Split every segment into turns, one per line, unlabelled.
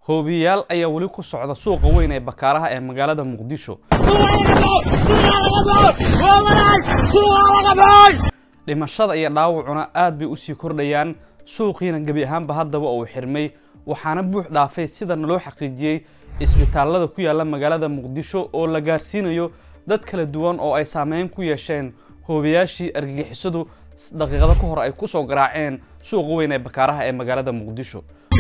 hoobiyayaal ayaa weli ku socda suuqa weyn ee bakaaraha ee magaalada muqdisho dhimashada iyo dhaawacuna aad bay usii kordhayaan suuqiina gebi ahaanba haddaba uu xirmay waxaana buux dhaafay sidana loo xaqiijiyey isbitaallada ku yaalla magaalada muqdisho oo la gaarsiinayo dad kala duwan oo ay saameyn ku yeesheen hoobiyaashii argagixisadu daqiiqado ka hor ay ku soo garaaceen suuqa weyn ee bakaaraha ee magaalada muqdisho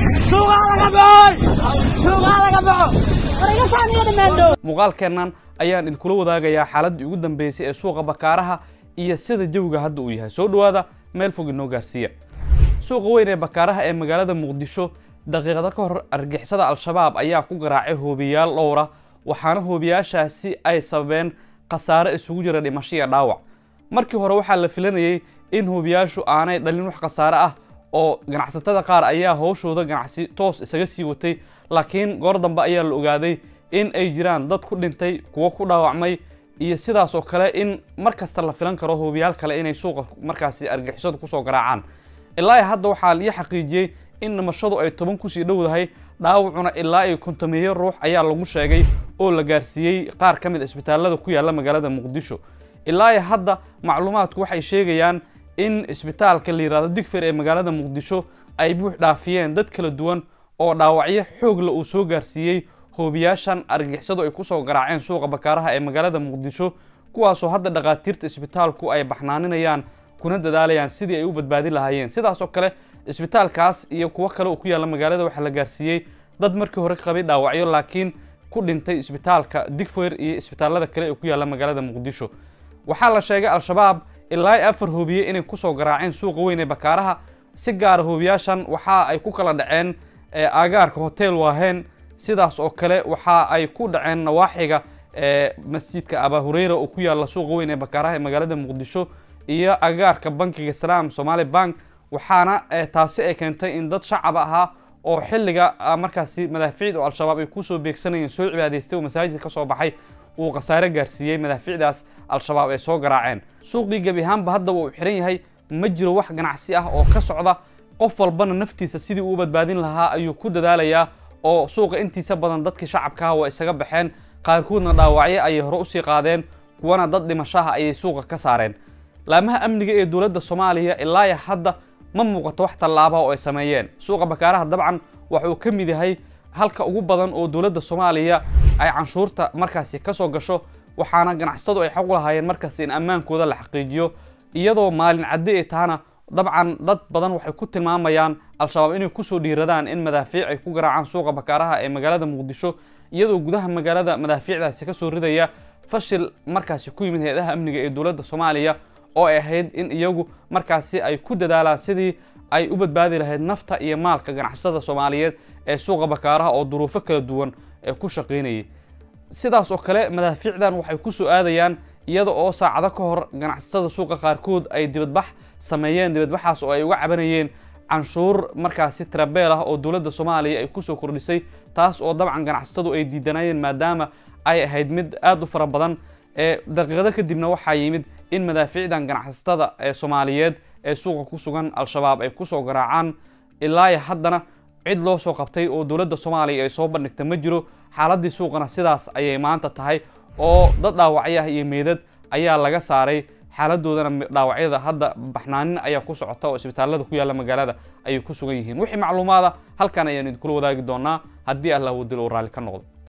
muuqaalkeennan ayaan idinkula wadaagayaa xaaladdii ugu dambeysay ee suuqa bakaaraha iyo sida jawiga hadda uu yahay soo dhowaada meel fog inoo gaarsiiya suuqa weyn ee bakaaraha ee magaalada muqdisho daqiiqado ka hor argixisada al-shabaab ayaa ku garaacay hoobiyayaal dhowra waxaana hoobiyaashaasi ay sababeen khasaare isugu jira dhimasho iyo dhaawac markii hore waxaa la filanayey in hoobiyaashu aanay dhalin wax khasaare ah oo ganacsatada qaar ayaa howshooda ganacsi toos isaga sii watay laakiin goor dambe ayaa la ogaaday in ay jiraan dad ku dhintay kuwo ku dhaawacmay iyo sidaas oo kale in mar kasta la filan karo hoobiyaal kale inay suuqa markaasi argixisadu kusoo garaacaan ilaa hadda waxaa lii xaqiijiyey in dhimashadu ay toban kusii dhowdahay dhaawacuna ilaa iyo kontomeeyo ruux ayaa lagu sheegay oo la gaarsiiyey qaar ka mid a isbitaallada ku yaalla magaalada muqdisho ilaa hadda macluumaadku waxay sheegayaan in isbitaalka la yihahdo digfer ee magaalada muqdisho ay buux dhaafiyeen dad kala duwan oo dhaawacyo xoogla uu soo gaarsiiyey hoobiyaashan argixisadu ay kusoo garaaceen suuqa bakaaraha ee magaalada muqdisho kuwaasoo hadda dhakhaatiirta isbitaalku ay baxnaaninayaan kuna dadaalayaan sidii ay u badbaadi lahaayeen sidaas oo kale isbitaalkaas iyo kuwo kale oo ku yaalla magaalada waxaa la gaarsiiyey dad markii hore qabay dhaawacyo laakiin ku dhintay isbitaalka digfer iyo isbitaallada kale ee ku yaalla magaalada muqdisho waxaa la sheegay al-shabaab ilaa afar hoobiye inay kusoo garaaceen suuqa weyn ee bakaaraha si gaara hoobiyaashan waxa ay ku kala dhaceen aagaarka hotel waaheen sidaas oo kale waxa ay ku dhaceen nawaaxiga masjidka abaa hureyra oo ku yaalla suuqa weyn ee bakaaraha ee magaalada muqdisho iyo agaarka bankiga salaam somaali bank waxaana taasi ay keentay in dad shacab ahaa oo xilliga markaasi madaafiicda oo al-shabaab ay kusoo beegsanayeen soo cibaadaystay oo masaajid ka soo baxay uu khasaare gaarsiiyey madaafiicdaas al-shabaab ay soo garaaceen suuqii gebi ahaanba haddaba uu xiran yahay ma jiro wax ganacsi ah oo ka socda qof walbana naftiisa sidii uu badbaadin lahaa ayuu ku dadaalayaa oo suuqa intiisa badan dadkii shacabkaha waa isaga baxeen qaarkoodna dhaawacyo ayay hore usii qaadeen kuwana dad dhimashaha ayay suuqa ka saareen laamaha amniga ee dowladda soomaaliya ilaa hadda ma muuqato wax tallaaba oo ay sameeyeen suuqa bakaaraha dabcan waxuu ka mid yahay halka ugu badan oo dowladda soomaaliya ay canshuurta markaasi ka soo gasho waxaana ganacsatadu ay xaq u lahaayeen markaasi in ammaankooda la xaqiijiyo iyadoo maalin caddi ay tahana dabcan dad badan waxay ku tilmaamayaan al-shabaab inay kusoo dhiiradaan in madaafiic ay ku garaacaan suuqa bakaaraha ee magaalada muqdisho iyadoo gudaha magaalada madaafiicdaasi kasoo ridaya fashil markaasi ku yimid hay-adaha amniga ee dowladda soomaaliya oo ay ahayd in iyagu markaasi ay ku dadaalaan sidii ay u badbaadi lahayd nafta iyo maalka ganacsatada soomaaliyeed ee suuqa bakaaraha oo duruufo kala duwan ee ku shaqaynayay sidaas oo kale madaafiicdan waxay ku soo aadayaan iyada oo saacado ka hor ganacsatada suuqa qaarkood ay dibadbax sameeyeen dibadbaxaas oo ay uga cabanayeen canshuur markaasi trabeel ah oo dowladda soomaaliya ay kusoo kordhisay taas oo dabcan ganacsatadu ay diidanayeen maadaama ay ahayd mid aada u fara badan ee daqiiqado kadibna waxaa yimid in madaafiicdan ganacsatada ee soomaaliyeed ee suuqa ku sugan al-shabaab ay kusoo garaacaan ilaa haddana cid loo soo qabtay oo dowladda soomaaliya ay soo bandhigta ma jiro xaaladii suuqana sidaas ayay maanta tahay oo dad dhaawacyaha iyo meydad ayaa laga saaray xaaladoodana dhaawacyada hadda baxnaanin ayaa ku socota oo isbitaallada ku yaalla magaalada ayay ku sugan yihiin wixii macluumaada halkan ayaan idinkula wadaagi doonaa haddii allah wadil uu raalli ka noqdo